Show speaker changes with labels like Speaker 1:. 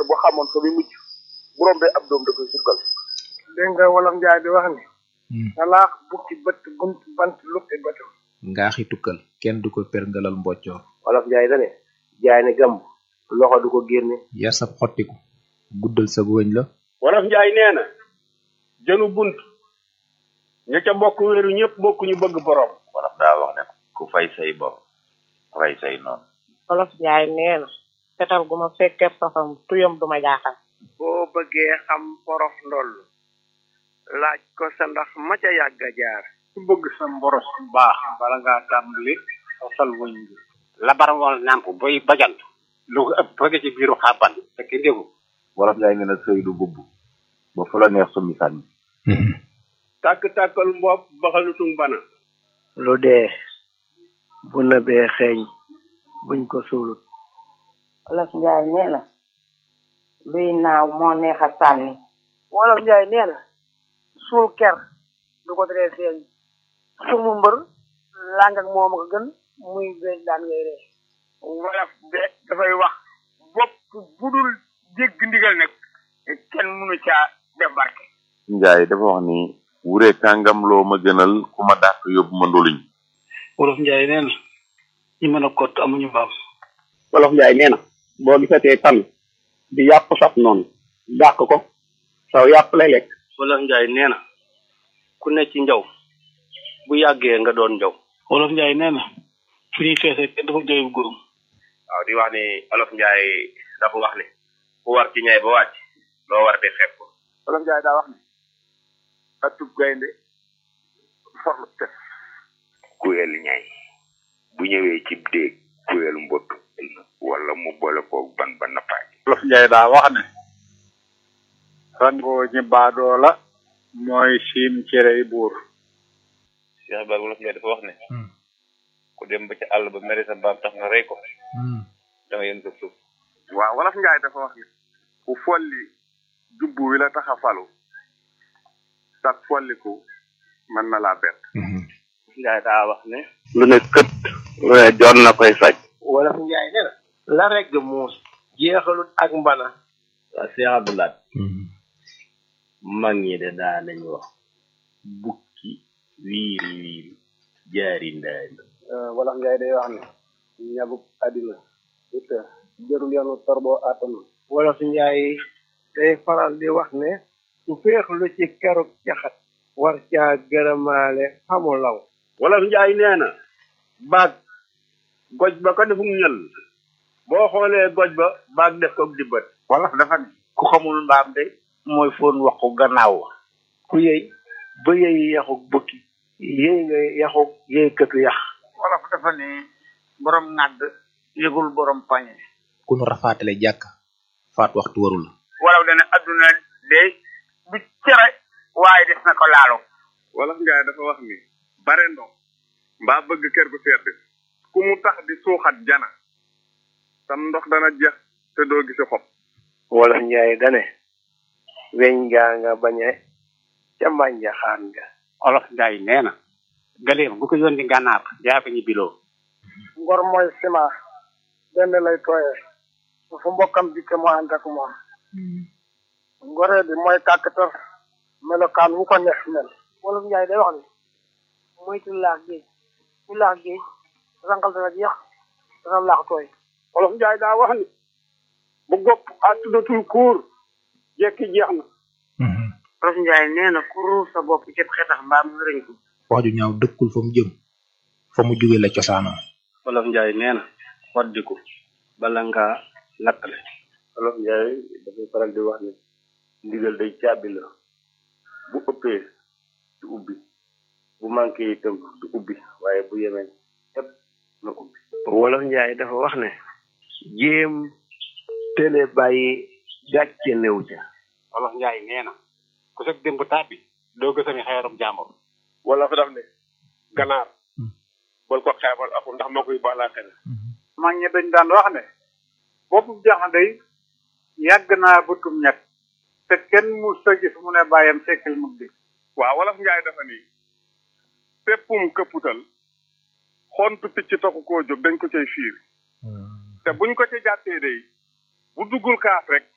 Speaker 1: bu xamoon fa muy mujj bu rombee ab doom da koy sukkal
Speaker 2: dégg nga wolof njaay di wax ni talaax bukki bët bunt bant lukki bëtam
Speaker 3: ngaaxi tukkal kenn du ko perngalal mboccoor
Speaker 1: wolof njaay dane jaay ne gàmb loxo du ko génne
Speaker 3: yar sab xottiku guddal sa wëñ la
Speaker 4: wolof njaay nee na jënu bunt ña ca bokk wéeru ñëpp bokk ñu bëgg borom
Speaker 5: wolof daa wax ne ku fay say bopp fay say noonu
Speaker 6: wolof njaay nee na fetal gu ma fekkee safam tuyam duma jaaxal
Speaker 2: boo bëggee xam porof ndoll laaj ko sa ndax ma ca yàgg a jaar
Speaker 4: ku bëgg sa mboros bu baax bala ngaa tàmbali sosal wëñ bi labar wal nàmp boy bajant lu ko ëpp bëgg ci biiru xàbban fekk ndégu
Speaker 5: wolof njaay nee na sëy du bubb ba fu la neex summi sànni
Speaker 4: tàkk-tàkkal mbopp baxalutung bana
Speaker 2: lu dee bu nëbee xeeñ buñ ko suulut
Speaker 6: wolof njaay nee na luy naaw moo neex a sànni
Speaker 7: wolof njaay nee na suul ker du ko teree feeñ sumu mbër làng ak moom a gën muy bees daan ngay ree
Speaker 2: wolof de dafay wax bopp budul dégg ndigal nag kenn mënu caa def barke
Speaker 5: njaay dafa wax ni wure kàngam loo ma gënal ku ma dàq yóbbu ma ndoluñ
Speaker 4: wolof njaay nee na ñi mën a kott amuñu mbaam
Speaker 8: wolof njaay nee na boo gisatee tan di yàpp saf noonu dàq ko saw yàpp lay lekk
Speaker 4: wolof njaay nee na ku ne ci njaw bu yàggee nga doon njaw wolof njaay nee na fu ñuy feesee kenn dafa jooy bu góorum
Speaker 1: waaw di wax ni olof njaay dafa wax ni ku war ci ñay ba wàcc loo war di xeeb ko
Speaker 2: wolof njaay daa wax ni atub gaynde forlu tef
Speaker 5: kuyel ñay bu ñëwee ci déeg kuyel mbott wala mu boole koog ban ba nappaaj
Speaker 8: wolof njaay daa wax ne rangoo ñi baadoo la mooy siin cerey buur
Speaker 5: Cheikh Ibrahima wolof njaay dafa wax ne ku dem ba ci àll ba mere sa mbaam tax nga rey ko da nga yën sa suuf
Speaker 2: waaw wolof njaay dafa wax ni ku folli jubbu wi la tax a falu sax folliku mën na laa bett
Speaker 4: njaay daa wax ne
Speaker 8: lu ne kët lu ne joon na koy saj
Speaker 2: wolof njaay nee na la regg muus jeexalut ak mbana
Speaker 9: waa Cheikh Abdoulaye mag ñi de daa nañu wax bukki wiiri wiiri jaari ndaari
Speaker 2: wolof njaay day wax ne ñabuk àddina du të jërul yoonu torboo àttanu wolof njaay day faral di wax ne su féexlu ci keruk caxat war caa gërëmaale xamu law
Speaker 4: wolof njaay nee na baag goj ba ko defum ñël boo xoolee goj ba baag def ko dibbat
Speaker 8: wolof dafa ne ku xamul mbaam de mooy foon waxu gannaaw wa
Speaker 2: ku yëy ba yëy yaxuk bukki yëy nga yaxuk yëy këtu yax
Speaker 8: wolof dafa ne borom ŋàdd yëgul borom pañe
Speaker 3: ku nu rafaatale jàkk faat waxtu waru la
Speaker 8: wolof dana adduna de du cere waaye des na ko laalo
Speaker 2: wolof njaay dafa wax ni bare ndox mbaa bëgg kër gu sedd ku mu tax di suuxat jana sam ndox dana jeex te doo gisi xob wolof njaay dane weñ gaa nga bañe ca mbànja xaan nga
Speaker 8: olof njaay nee na galeem bu ko yónni gànnaar yaa fa ñu biloo
Speaker 7: ngor mooy ciment benn lay tooyee su fu mbokkam dikke mu ànd ak moom ngoree bi mooy kàkkatar melokaan wu ko neex mel wolof njaay day wax ni moytu laax géej ku laax géej rangal dana jeex dana laax tooy
Speaker 4: wolof njaay daa wax ni bu gopp a tuddatul kuur jekki jeex na
Speaker 6: wolof njaay nee na ku ruur sa bopp ci xetax mbaam ngërëñ ko
Speaker 3: wax ju ñaaw dëkkul fa mu jëm fa mu jóge la cosaanoo
Speaker 4: wolof njaay nee na waddiku bala ngaa lakkale
Speaker 1: wolof njaay dafay faral di wax ni ndigal day caabi la bu ëppee du ubbi bu manqué itam du ubbi waaye bu yemee ëpp na ubbi wolof njaay dafa wax ne jéem télé bàyyi gàcce néew ca
Speaker 8: wolof njaay nee na ku sëg démb tàbbi doo gësami xeerum jàmbur
Speaker 2: wala fa daf ne ganaar bol ko xeebal aku ndax moo koy baalaa xel
Speaker 8: mag ñi dañ daan wax ne boppu jaxande yi yàgg naa bëtum ñett te kenn mu sa gis mu ne bàyyam sekkil mug di
Speaker 2: waaw wolof njaay dafa ni péppum këpputal xontu picc taxu koo jóg dañ ko cay fiir te buñ ko ca jàttee day bu duggul kaaf rek